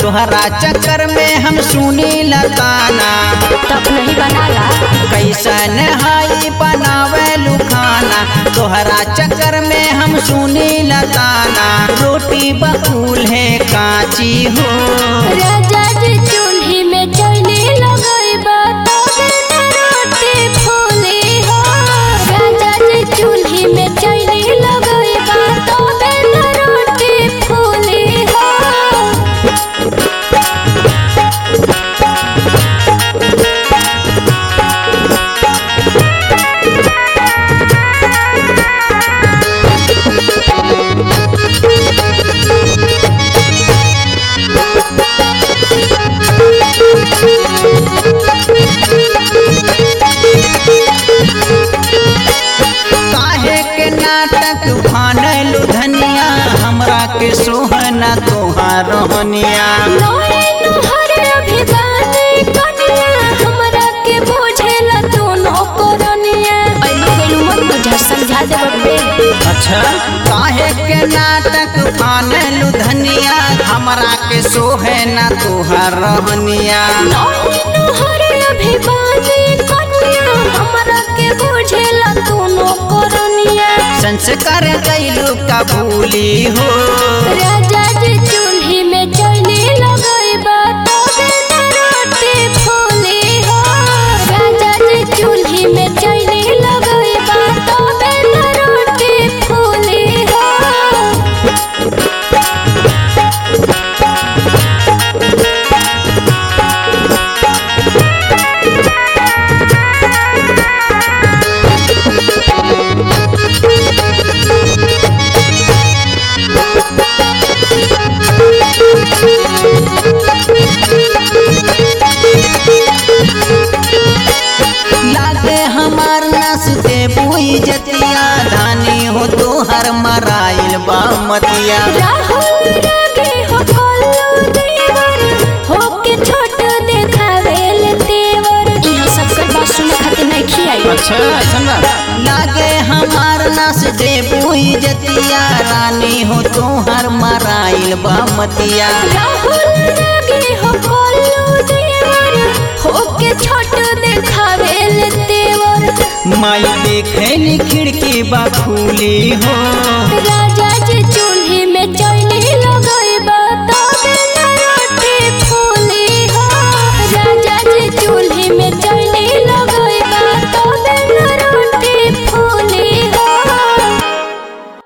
तोहरा चक्कर में हम सुनी लताना तब नहीं बनाला कैसन हाई बनावे लुखाना तोहरा चक्कर में हम सुनी लताना रोटी बकुल है काची हो राजा जी चूल्ही में चैली लगइबा तबे न रोटी फूली हो राजा जी चूल्ही में चैली लगइबा तबे न रोटी फूली हो काहे के नाटक फानलु धनिया हमरा के सोहना तोहार रहनिया नोए नोहर अभिगाने कनिया हमरा के बुझेला तू नौकरनिया ऐनो गेलू मत बुझा समझा दे बे अच्छा काहे के नाटक फानलु धनिया हमरा के सोहना तोहार रहनिया नोए नोहर अभिगाने कनिया हमरा के बुझेला तू नौकरनिया संस्कार कैलू का भूली हो राजा जी चूल्ही में चैली लगइबा तबे न रोटी फूली हो राजा जी चूल्ही में चैली लगइबा तबे न रोटी फूली हो लागे हमार नस दे बुई जतिया धानी हो तोहर मराइल बामतिया राहुल रागे हो कोल्लू देवर हो के छोट देखावेल तेवर इहाँ सब कर बात सुने खातिर नहीं खियाई अच्छा सुना लागे हमार नस दे बुई जतिया रानी हो तोहर मराइल बामतिया राहुल रागे हो कोल्लू देवर हो के छोट देखावेल तेवर माई देखे खिड़की बा खुली हो राजा जी